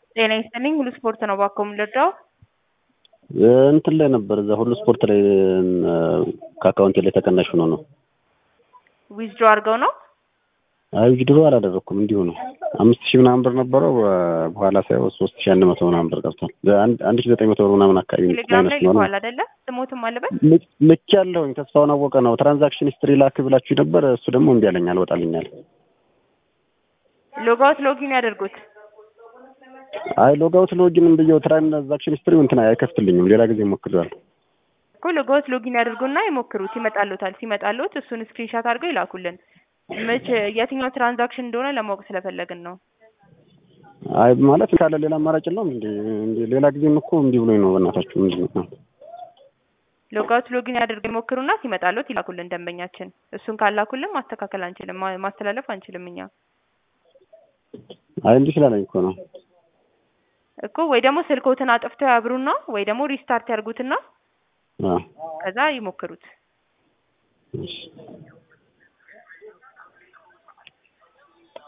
ጤና ይስጥልኝ ሁሉ ስፖርት ነው እባክዎ የምንረዳው? እንትን ላይ ነበር እዛ ሁሉ ስፖርት ላይ ከአካውንቴ ላይ ተቀናሽ ሆኖ ነው። ዊዝድሮ አድርገው ነው? አይ ዊዝድሮ አላደረኩም እንዲሁ ነው። አምስት ሺህ ምናምን ብር ነበረው በኋላ ሳይሆን ሶስት ሺህ አንድ መቶ ምናምን ብር ገብቷል። አንድ ሺህ ዘጠኝ መቶ ብር ምናምን አካባቢ ቴሌግራም ላይ ማይነስ ነው ልከዋል አይደለ? ስሞትም አለበት ልክ ያለውኝ ተስፋውን አወቀ ነው። ትራንዛክሽን ሂስትሪ ላክ ብላችሁ ነበር። እሱ ደግሞ እምቢ አለኝ አልወጣልኛል። ሎጋውት ሎጊን ያደርጉት። አይ ሎጋውት ሎጊንም ብየው ትራንዛክሽን ሂስትሪ እንትን አይከፍትልኝም። ሌላ ጊዜ ሞክሬዋለሁ። እኮ ሎጋውት ሎጊን ያደርጉና ይሞክሩት። ይመጣልዎታል። ሲመጣልዎት እሱን ስክሪንሻት አድርገው ይላኩልን። መቼ የትኛው ትራንዛክሽን እንደሆነ ለማወቅ ስለፈለግን ነው። አይ ማለት ካለ ሌላ አማራጭ የለውም እንዴ? እንዴ ሌላ ጊዜም እኮ እምቢ ብሎኝ ነው። በእናታችሁ ምንድን ነው? ሎጋውት ሎጊን ያደርገው ይሞክሩና ሲመጣልዎት ይላኩልን ደንበኛችን። እሱን ካላኩልን ማስተካከል አንችልም፣ ማ- ማስተላለፍ አንችልም እኛ አይ እንዲህ ስላለኝ እኮ ነው። እኮ ወይ ደግሞ ስልክዎትን አጥፍተው ያብሩና ወይ ደግሞ ሪስታርት ያርጉትና አዎ ከዛ ይሞክሩት። እሺ